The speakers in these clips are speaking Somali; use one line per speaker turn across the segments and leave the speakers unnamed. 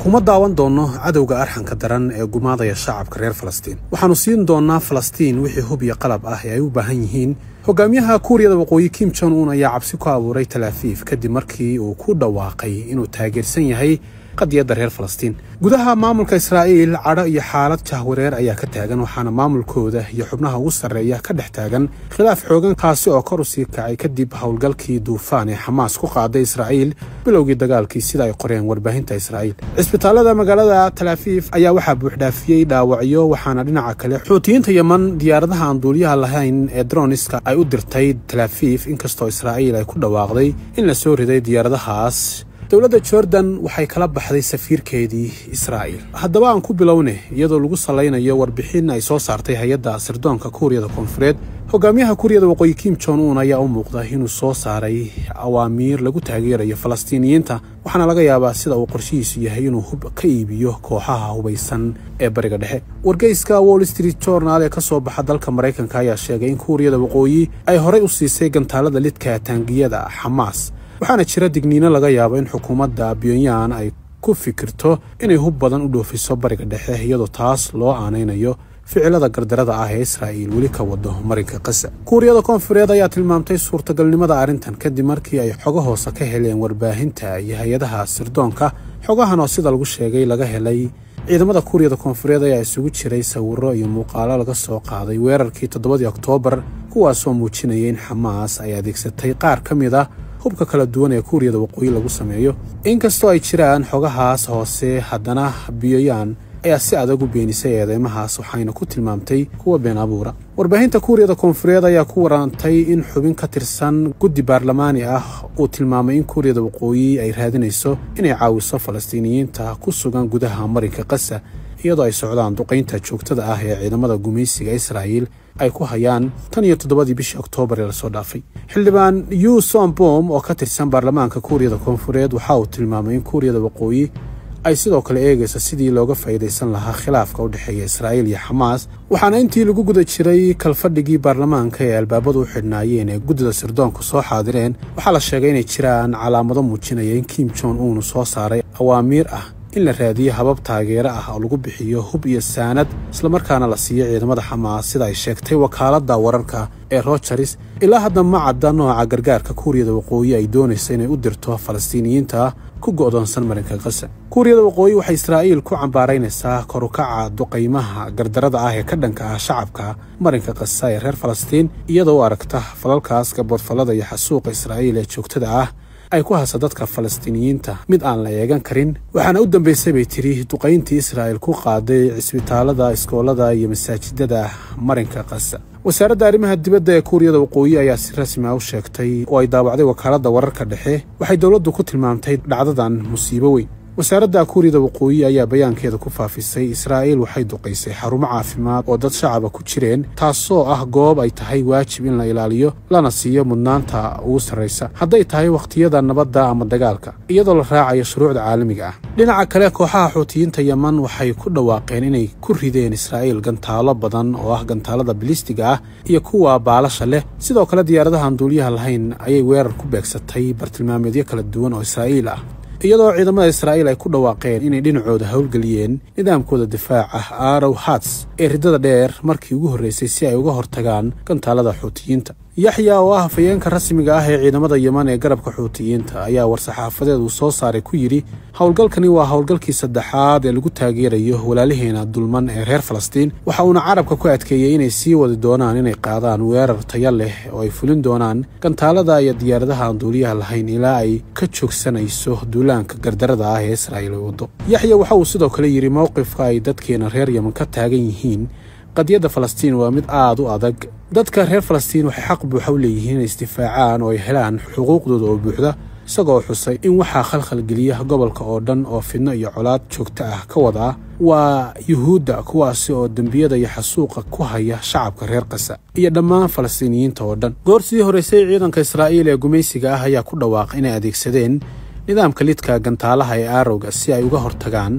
kuma daawan doonno cadowga arxanka daran ee gumaadaya shacabka reer falastiin waxaannu siin doonnaa falastiin wixii hub iyo qalab ah ee ay u baahan yihiin hogaamiyaha kuuriyada waqooyi kim jon un ayaa cabsi ku abuuray talaafiif kadib markii uu ku dhawaaqay inuu taageersan yahay qadiyadda reer falastiin gudaha maamulka israa'iil cadho iyo xaalad jahwareer ayaa ka taagan waxaana maamulkooda iyo xubnaha ugu sarreeya ka dhex taagan khilaaf xoogan kaasi oo kor u sii kacay kadib howlgalkii duufaan ee xamaas ku qaaday israa'iil bilowgii dagaalkii sida ay qoreen warbaahinta israa'iil cisbitaallada magaalada talaafiif ayaa waxaa buuxdhaafiyey dhaawacyo waxaana dhinaca kale xuutiyiinta yeman diyaaradaha aan duuliyaha lahayn ee droniska ay u dirtay talaafiif inkastoo israa'iil ay ku dhawaaqday in la soo riday diyaaradahaas dowladda jordan waxay kala baxday safiirkeedii israa'iil haddaba aan ku bilowne iyadoo lagu salaynayo warbixin ay soo saartay hay-adda sirdoonka kuuriyada koonfureed hogaamiyaha kuuriyada waqooyi kim jon un ayaa u muuqda inuu soo saaray awaamiir lagu taageerayo falastiiniyiinta waxaana laga yaabaa sida uu qorshihiisu yahay inuu hub ka iibiyo kooxaha hubaysan ee bariga dhexe wargeyska wall street journal ee ka soo baxa dalka maraykanka ayaa sheegay in kuuriyada waqooyi ay horey u siisay gantaalada lidka taangiyada xamaas waxaana jira digniino laga yaabo in xukuumadda pyonyan ay ku fikirto inay hub badan u dhoofiso bariga dhexe iyadoo taas loo aanaynayo ficilada gardarada ah ee israa'iil weli ka wado marinka qasa kuuriyada koonfureed ayaa tilmaamtay suurtagalnimada arrintan kadib markii ay xogo hoose ka heleen warbaahinta iyo hay-adaha sirdoonka xogahan oo sida lagu sheegay laga helay ciidamada kuuriyada koonfureed ayaa isugu jiray sawirro iyo muuqaalo laga soo qaaday weerarkii toddobadii oktoobar kuwaasoo muujinaya in xamaas ay adeegsatay qaar ka mid a hubka kala duwan ee kuuriyada waqooyi lagu sameeyo inkastoo ay jiraan xogahaas hoose haddana biyoyan ayaa si adag u beenisay eedeymahaas waxayna ku tilmaamtay kuwa been abuura warbaahinta kuuriyada koonfureed ayaa ku warantay in xubin ka tirsan guddi baarlamaani ah uu tilmaamay in kuuriyada waqooyi ay raadinayso inay caawiso falastiiniyiinta ku sugan gudaha marinka qasa iyadoo ay socdaan duqaynta joogtada ah ee ciidamada gumaysiga israa'iil ay ku hayaan tan iyo toddobadii bishii oktoobar ee lasoo dhaafay xildhibaan yu sombom oo ka tirsan baarlamaanka kuuriyada koonfureed waxa uu tilmaamay in kuuriyada waqooyi ay sidoo kale eegaysa sidii looga faa'iidaysan lahaa khilaafka u dhexeeya israa'iil iyo xamaas waxaana intii lagu guda jiray kalfadhigii baarlamaanka ee albaabadu u xidhnaayeen ee guddida sirdoonku soo xaadireen waxaa la sheegay inay jiraan calaamado muujinaya in kim jon uunu soo saaray awaamiir ah in la raadiyo habab taageero ah oo lagu bixiyo hub iyo saanad islamarkaana la siiyo ciidamada xamaas sida ay sheegtay wakaaladda wararka ee rogers ilaa hadda ma cadda nooca gargaarka kuuriyada waqooyi ay doonaysa inay u dirto falastiiniyiinta ku go'doonsan marinka qasa kuuriyada waqooyi waxay israa'iil ku cambaaraynaysaa korukaca duqaymaha gardarada ah ee ka dhanka ah shacabka marinka qasa ee reer falastiin iyadoo u aragta falalkaas gaboodfallada iyo xasuuqa israa'iil ee joogtada ah ay ku hasa dadka falastiiniyiinta mid aan la eegan karin waxaana u dambaysay bay tiri duqayntii israa'iil ku qaaday cisbitaallada iskoolada iyo masaajidada marinka qasa wasaaradda arrimaha dibadda ee kuuriyada waqooyi ayaa si rasmi ah u sheegtay oo ay daawacday wakaaladda wararka dhexe waxay dowladdu ku tilmaamtay dhacdadan musiibo weyn wasaaradda kuuriyada waqooyi ayaa bayaankeeda ku faafisay israa'iil waxay duqaysay xarumo caafimaad oo dad shacaba ku jireen taasoo ah goob ay tahay waajib in la ilaaliyo lana siiyo mudnaanta ugu sarraysa hadday tahay wakhtiyada nabadda ama dagaalka iyadoo la raacayo shuruucda caalamiga ah dhinaca kale kooxaha xuutiyiinta yeman waxay ku dhawaaqeen inay ku rideen israa'iil gantaalo badan oo ah gantaalada bilistiga ah iyo kuwa baalasha leh sidoo kale diyaaradahan duuliyaha lahayn ayay weerar ku beegsatay bartilmaameedyo kala duwan oo israa'iil ah iyadoo ciidamada israa'iil ay ku dhawaaqeen inay dhinacooda howlgeliyeen nidaamkooda difaac ah arow hats ee riddada dheer markii ugu horraysay si ay uga hortagaan gantaalada xuutiyiinta yaxya oo ah hafayeenka rasmiga ah ee ciidamada yeman ee garabka xuutiyiinta ayaa war-saxaafadeed uu soo saaray ku yidhi howlgalkani waa howlgalkii saddexaad ee lagu taageerayo walaalaheena dulman ee reer falastiin waxa uuna carabka ku adkeeyey inay sii wadi doonaan inay qaadaan weerar taya leh oo ay fulin doonaan gantaalada iyo diyaaradaha aan duuliyaha lahayn ilaa ay ka joogsanayso duulaanka gardarada ah ee israa'iil ay waddo yaxya waxa uu sidoo kale yidhi mowqifka ay dadkeena reer yeman ka taagan yihiin qadiyadda falastiin waa mid aad u adag dadka reer falastiin waxay xaq buuxa u leeyihiin inay isdifaacaan oo ay helaan xuquuqdooda oo buuxda isagoo xusay in waxaa khalkhalgeliya gobolka oo dhan oo fidno iyo colaad joogto ah ka wada ah waa yuhuudda kuwaasi oo dembiyada iyo xasuuqa ku haya shacabka reer qasa iyo dhammaan falastiiniyiinta oo dhan goor sii horraysay ciidanka israa'iil ee gumaysiga ah ayaa ku dhawaaqay inay adeegsadeen nidaamka lidka gantaalaha ee aarowga si ay uga hortagaan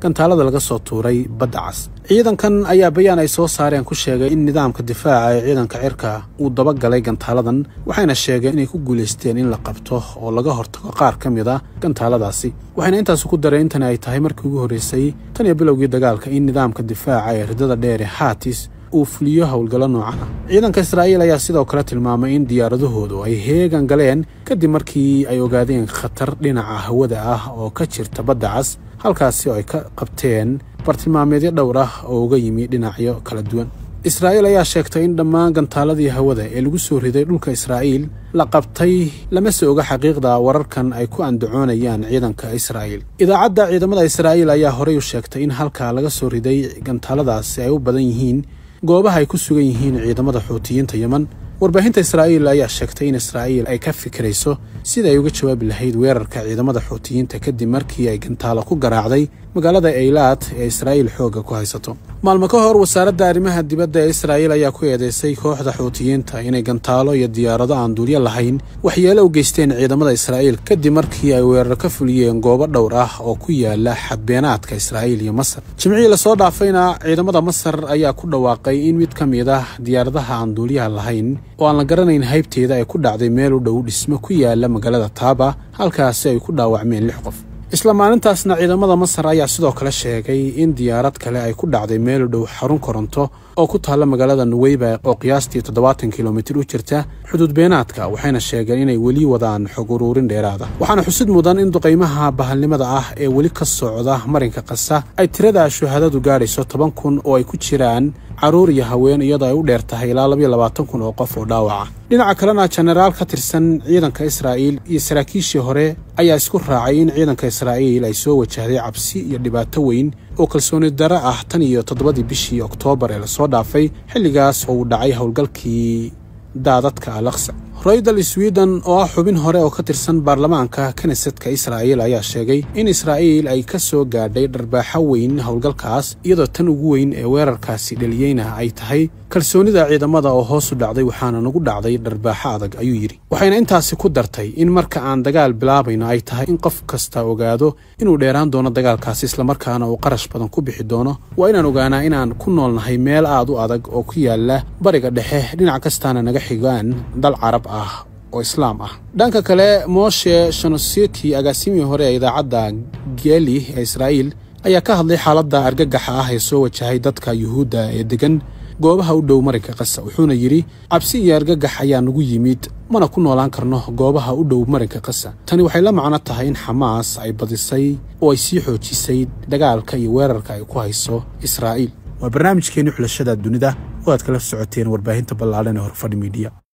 gantaalada laga soo tuuray badda cas ciidankan ayaa bayaan ay soo saareen ku sheegay in nidaamka difaaca ee ciidanka cirka uu dabagalay gantaaladan waxayna sheegeen inay ku guulaysteen in la qabto oo laga hortago qaar ka mid a gantaaladaasi waxayna intaas ku dareen intani ay tahay markii ugu horreysay tan iyo bilowgii dagaalka in nidaamka difaaca ee ridada dheer ee haatis uu fuliyo howlgallo noocan ah ciidanka israa'iil ayaa sidoo kale tilmaamay in diyaaradahoodu ay heegan galeen kadib markii ay ogaadeen khatar dhinaca hawada ah oo ka jirta badda cas halkaasi oo ay ka qabteen bartilmaameedyo dhowr ah oo uga yimi dhinacyo kala duwan israa'iil ayaa sheegtay in dhammaan gantaaladii hawada ee lagu soo riday dhulka israa'iil la qabtay lama se oga xaqiiqda wararkan ay ku andacoonayaan ciidanka israa'iil idaacadda ciidamada israa'iil ayaa horey u sheegtay in halkaa laga soo riday gantaaladaasi ay u badan yihiin goobaha ay ku sugan yihiin ciidamada xuutiyiinta yeman warbaahinta israa'iil ayaa sheegtay in israa'iil ay ka fikirayso sida ay uga jawaabi lahayd weerarka ciidamada xuutiyiinta kadib markii ay gantaalo ku garaacday magaalada eylaad ee israa'iil xoogga ku haysato maalmo ka hor wasaaradda arrimaha dibadda ee israa'iil ayaa ku eedeysay kooxda xuutiyiinta inay gantaalo iyo diyaarado aan duulyo lahayn waxyeelo u geysteen ciidamada israa'iil kadib markii ay weerar ka fuliyeen goobo dhowr ah oo ku yaala xadbeenaadka israa'iil iyo masar jimcihii lasoo dhaafayna ciidamada masar ayaa ku dhawaaqay in mid ka mid ah diyaaradaha aan duulyaha lahayn oo aan la garanayn haybteeda ay ku dhacday meel u dhow dhismo ku yaala magaalada taaba halkaasi ay ku dhaawacmeen lix qof isla maalintaasna ciidamada masar ayaa sidoo kale sheegay in diyaarad kale ay ku dhacday meel u dhow xarun koronto oo ku taalla magaalada nuweyba oo qiyaastii toddobaatan kilomitir u jirta xuduud beenaadka waxayna sheegeen inay weli wadaan xog uruurin dheeraada waxaana xusid mudan in duqaymaha bahalnimada ah ee weli ka socda marinka qasa ay tirada shuhadadu gaadhayso toban kun oo ay ku jiraan carruur iyo haween iyadoo ay u dheer tahay ilaa labayo labaatan kun oo qof oo dhaawaca dhinaca kalena jenaraal ka tirsan ciidanka israa'iil iyo saraakiishii hore ayaa isku raacay in ciidanka israa'iil ay soo wajahday cabsi iyo dhibaato weyn oo kalsooni daro ah tan iyo toddobadii bishii oktoobar ee lasoo dhaafay xilligaas oo uu dhacay howlgalkii daadadka alaksa roydal sweden oo ah xubin hore oo ka tirsan baarlamaanka knesetka israa'iil ayaa sheegay in israa'iil ay ka soo gaadhay dharbaaxo weyn howlgalkaas iyadoo tan ugu weyn ee weerarkaasi dhaliyeyna ay tahay kalsoonida ciidamada oo hoos u dhacday waxaana nagu dhacday dharbaaxo adag ayuu yidhi waxayna intaasi ku dartay in marka aan dagaal bilaabayno ay tahay in qof kasta ogaado inuu dheeraan doono dagaalkaasi islamarkaana uu qarash badan ku bixi doono waa inaan ogaanaa inaan ku noolnahay meel aad u adag oo ku yaala bariga dhexe dhinac kastaana naga xigaan dal carab ah oo islaam ah dhanka kale moshe shanoseki agaasimihii hore ee idaacadda geli ee israa'iil ayaa ka hadlay xaaladda argagaxa ah ee soo wajahay dadka yuhuudda ee degan goobaha u dhow marinka qasa wuxuuna yidhi cabsi iyo argagax ayaa nagu yimid mana ku noolaan karno goobaha u dhow marinka qasa tani waxay la macno tahay in xamaas ay badisay oo ay sii xoojisay dagaalka iyo weerarka ay ku hayso israa'iil waa barnaamijkeenni xulashada dunida oo aad kala socoteen warbaahinta ballaadhan ee horfadhi miidiya